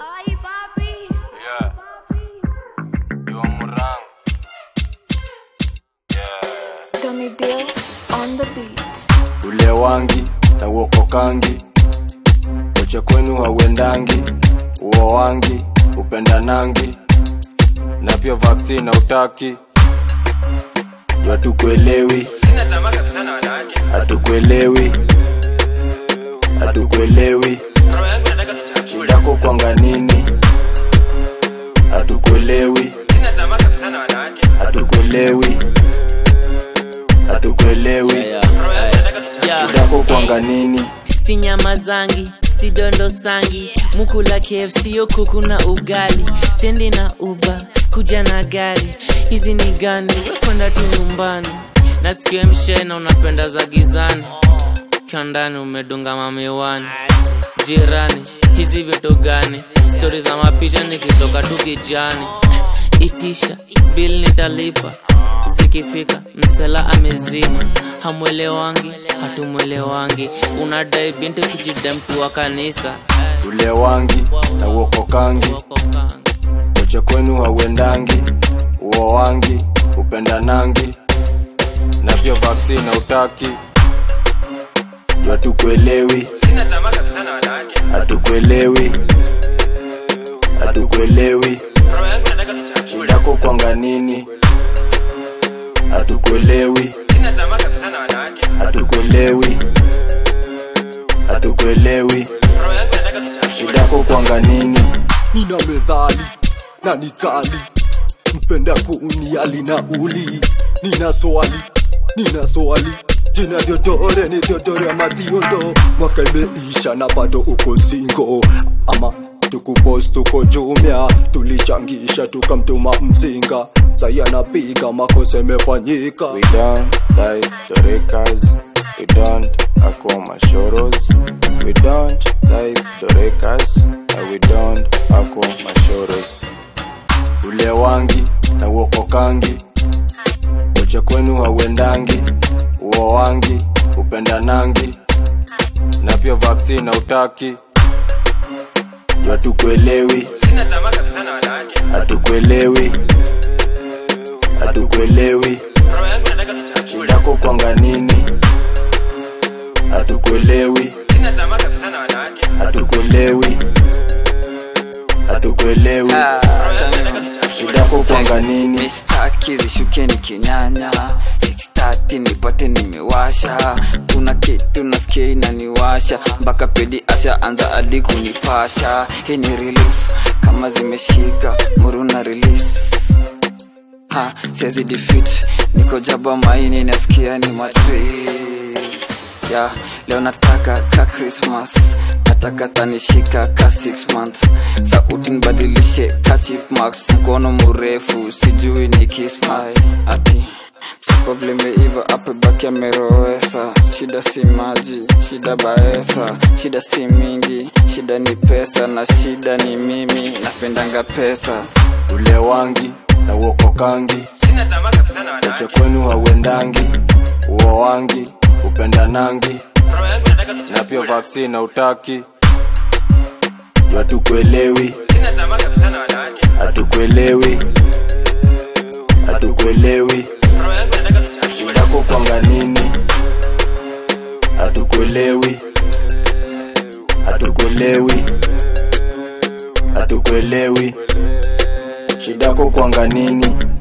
Ay, papi. Yeah. Yo Murang. Yeah. Dummy Deal on the beat. Ule wangi na uokokangi, koche kwenu hauendangi, uo wangi upendanangi, na pia vaccine hautaki, juu hatukuelewi, Sina tamaa kabisa na wanawake. hatukuelewi, hatukuelewi, Roho yangu nataka tuchafue. yako kwanga nini, hatukuelewi, Sina tamaa kabisa na wanawake. hatukuelewi, hatukuelewi, Roho yangu nataka tuchafue. yako kwanga nini si nyama zangi si dondo sangi mukula kfc yo kuku na ugali siendi na uba kuja na gari hizi ni gani wekwenda tu nyumbani nasikia mshena unapenda za gizani ukiwa ndani umedunga mamiwani jirani hizi vitu gani stori za mapicha nikitoka tu kijani itisha bil nitalipa zikifika msela amezima hamwelewangi hatumwelewangi unadai binti kijida mtu wa kanisa ule wangi na uokokangi koche kwenu hauendangi uo wangi upendanangi na pia vaccine hautaki juu hatukuelewi Sina tamaa kabisa na wanawake. hatukuelewi hatukuelewi Roho yangu nataka tuchafue. yako kwanga nini hatukuelewi Sina tamaa kabisa na wanawake. hatukuelewi hatukuelewi Roho yangu nataka tuchafue. yako kwanga nini nina medhali na nikali mpenda kuuniali na uli nina swali nina swali jina vyotore ni vyotore ama viondo mwaka imeisha na bado uko singo ama tukupost tuko jumia tulichangisha tukamtuma mzinga sai anapiga makosa imefanyika We don't like the rekas. We don't ako mashoros. We don't like the rekas. And we don't ako mashoros. Ule wangi na uokokangi. Koche kwenu hauendangi. Uo wangi upendanangi. Na pia vaccine hautaki. Juu hatukuelewi, Sina tamaa kabisa na wanawake. hatukuelewi, hatukuelewi. Roho yangu nataka tuchafue. yako kwanga nini hatukuelewi Sina tamaa kabisa na wanawake. hatukuelewi hatukuelewi Roho yangu nataka tuchafue. yako kwanga nini mistaki zishukeni kinyanya 630 nipate nimewasha kuna kitu nasikia inaniwasha mpaka pedi asha anza adi kunipasha hii ni relief kama zimeshika muruna release ha siwezi defeat niko jaba maini nasikia ni matri ya leo nataka ka christmas nataka tanishika ka 6 month sauti nibadilishe ka chief max mkono mrefu sijui ni kismat ati msipo vlimeiva apebaki amerowesa shida si maji shida baesa shida si mingi shida ni pesa na shida ni mimi napendanga pesa ule wangi na uokokangi Sina tamaa kabisa na koche wanawake. kwenu hauendangi uo wangi upendanangi Roho yangu nataka na pia tuchafue. vaccine hautaki juu hatukuelewi Sina tamaa kabisa na wanawake. hatukuelewi hatukuelewi Roho yangu nataka tuchafue. yako kwanga nini hatukuelewi hatukuelewi hatukuelewi shida yako kwanga nini